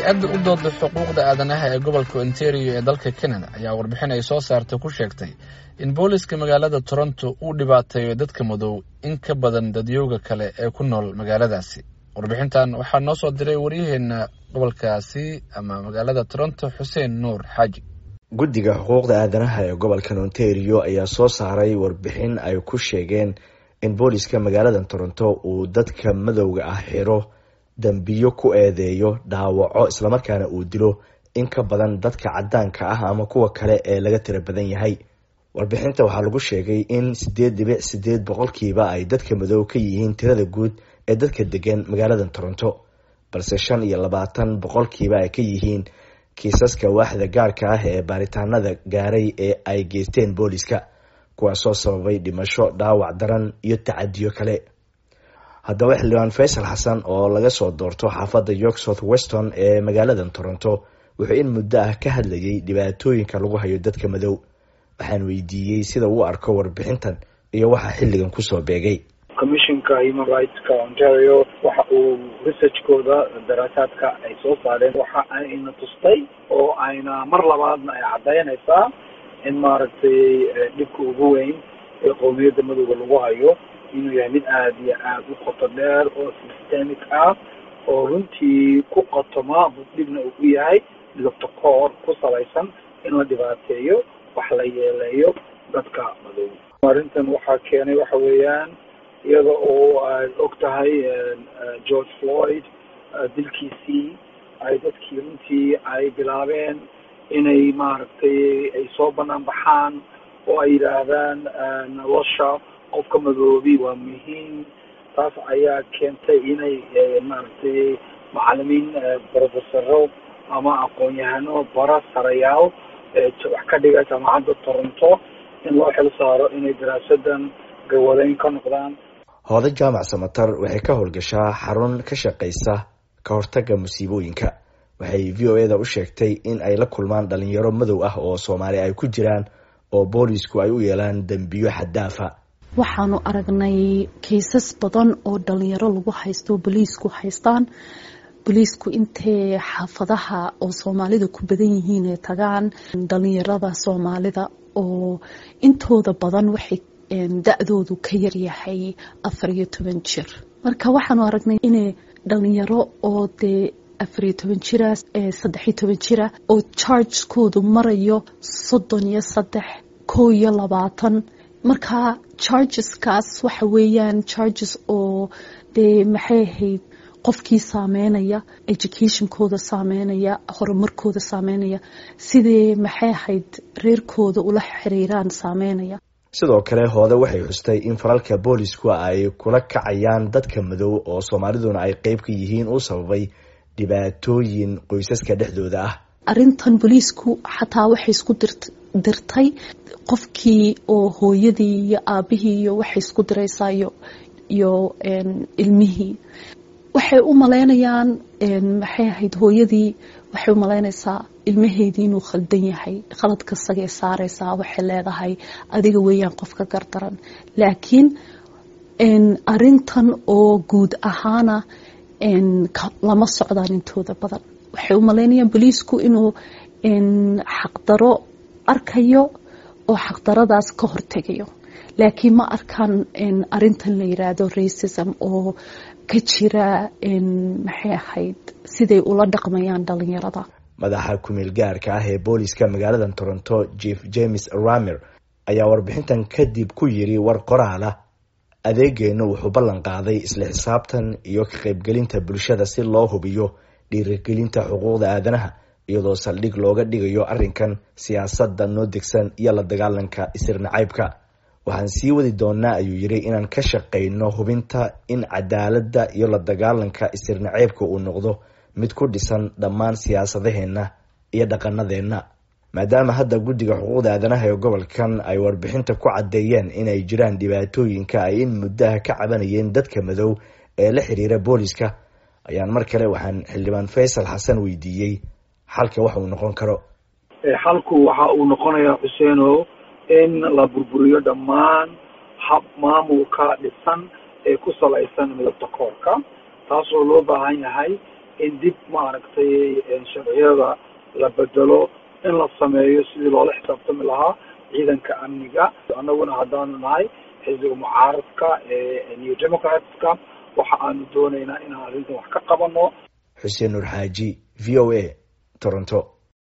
hay-adda u dooda xuquuqda aadanaha ee gobolka ontario ee dalka canada ayaa warbixin ay soo saartay ku sheegtay in booliska magaalada toronto uu dhibaateeyo dadka madow in ka badan dadyooga kale ee ku nool magaaladaasi warbixintan waxaa noo soo diray waryaheena gobolkaasi ama magaalada toronto xuseen nuur xaaji guddiga xuquuqda aadanaha ee gobolkan ontario ayaa soo saaray warbixin ay ku sheegeen in booliska magaalada toronto uu dadka madowga ah xiro dambiyo ku eedeeyo dhaawaco islamarkaana uu dilo in ka badan dadka cadaanka ah ama kuwa kale ee laga tira badan yahay warbixinta waxaa lagu sheegay in sideed dhibic sideed boqolkiiba ay dadka madow ka yihiin tirada guud ee dadka degan magaalada toronto balse shan iyo labaatan boqolkiiba ay ka yihiin kiisaska waaxda gaarka ah ee baaritaanada gaaray ee ay geysteen booliska kuwaasoo sababay dhimasho dhaawac daran iyo tacadiyo kale haddaba xildhibaan faysal xasan oo laga soo doorto xaafadda york south weston ee magaalada toronto wuxuu in muddo ah ka hadlayay dhibaatooyinka lagu hayo dadka madow waxaan weydiiyey sida uu arko warbixintan iyo waxa xilligan kusoo beegay commissionka human rightska ontario waxa uu researchkooda daraasaadka ay soo saareen waxa ayna tustay oo ayna mar labaadna ay caddaynaysaa in maaragtay dhibka ugu weyn ee qowmiyadda madowga lagu hayo inuu yahay mid aada iyo aada u qoto dheer oo systemic ah oo runtii ku qotoma dhibna uu u yahay midabta koor ku salaysan in la dhibaateeyo wax la yeeleeyo dadka madow arrintan waxaa keenay waxa weeyaan iyada oo aad og tahay george floyd dilkiisii ay dadkii runtii ay bilaabeen inay maaragtay ay soo banaan baxaan oo ay yidhaahdaan nolosha qofka madoobi waa muhiim taas ayaa keentay inay maaragtay macalimiin profesaro ama aqoon-yahano bara sarayaal wax ka dhiga jaamacadda toronto in loo xil saaro inay daraasadan gawadeyn ka noqdaan hooda jaamac samatar waxay ka howlgashaa xarun ka shaqaysa ka hortagga musiibooyinka waxay v o eda u sheegtay in ay la kulmaan dhalinyaro madow ah oo soomaali ay ku jiraan oo boolisku ay u yeelaan dembiyo xaddaafa waxaanu aragnay kaysas badan oo dhalinyaro lagu haysto boliisku haystaan boliisku intay xaafadaha oo soomaalida ku badan yihiin ay tagaan dhalinyarada soomaalida oo intooda badan waxay da-doodu ka yaryahay afar iyo toban jir marka waxaanu aragnay inay dhalinyaro oo dee afariyo toban jira saddexiyo toban jira oo chargekoodu marayo soddon iyo saddex kow iyo labaatan marka chargeskaas waxa weeyaan charges oo dee maxay ahayd qofkii saameynaya educationkooda saameynaya horumarkooda saameynaya sidee maxay ahayd reerkooda ula xiriiraan saameynaya sidoo kale hoode waxay xustay in falalka boolisku ay kula kacayaan dadka madow oo soomaaliduna ay qeyb ka yihiin uu sababay dhibaatooyin qoysaska dhexdooda ah arrintan booliisku xataa waxay isku dirtay qofkii oo hooyadii iyo aabihii iyo waxay isku diraysaa iyo ilmihii waxay u malaynayaan maxay ahayd hooyadii waxay u malaynaysaa ilmaheedii inuu khaldan yahay khaladka sagay saaraysaa waxay leedahay adiga weeyaan qofka gardaran laakiin arintan oo guud ahaana lama socdaan intooda badan waxay u malaynayaan boliisku inuu xaqdaro arkayo oo xaqdaradaas ka hortegayo laakiin ma arkaan arintan la yiraahdo racism oo ka jira maxay ahayd siday ula dhaqmayaan dhalinyarada madaxa kumeel gaarka ah ee booliska magaalada toronto jeef james ramer ayaa warbixintan kadib ku yiri war qoraala adeegeenu wuxuu ballan qaaday isla xisaabtan iyo ka qaybgelinta bulshada si loo hubiyo dhiirigelinta xuquuqda aadanaha iyadoo saldhig looga dhigayo arrinkan siyaasadda noo degsan iyo la dagaalanka isirnacaybka waxaan sii wadi doonaa ayuu yiri inaan ka shaqayno hubinta in cadaaladda iyo la dagaalanka isirnaceybka uu noqdo mid ku dhisan dhammaan siyaasadaheenna iyo dhaqanadeenna maadaama hadda guddiga xuquuqda aadanaha ee gobolkan ay warbixinta ku caddeeyeen inay jiraan dhibaatooyinka ay in muddaha ka cabanayeen dadka madow ee la xiriira booliska ayaan mar kale waxaan xildhibaan faysal xasan weydiiyey xalka wax uu noqon karo xalku waxa uu noqonayaa xuseeno in la burburiyo dhammaan hab maamulka dhisan ee ku salaysan midabta koorka taasoo loo baahan yahay in dib maaragtay sharciyada la bedelo in la sameeyo sidii loola xisaabtami lahaa ciidanka amniga annaguna haddaanu nahay xisbiga mucaaradka ee new democratska waxa aanu dooneynaa inaan arrintan wax ka qabano xuseen nuur xaaji v o a toronto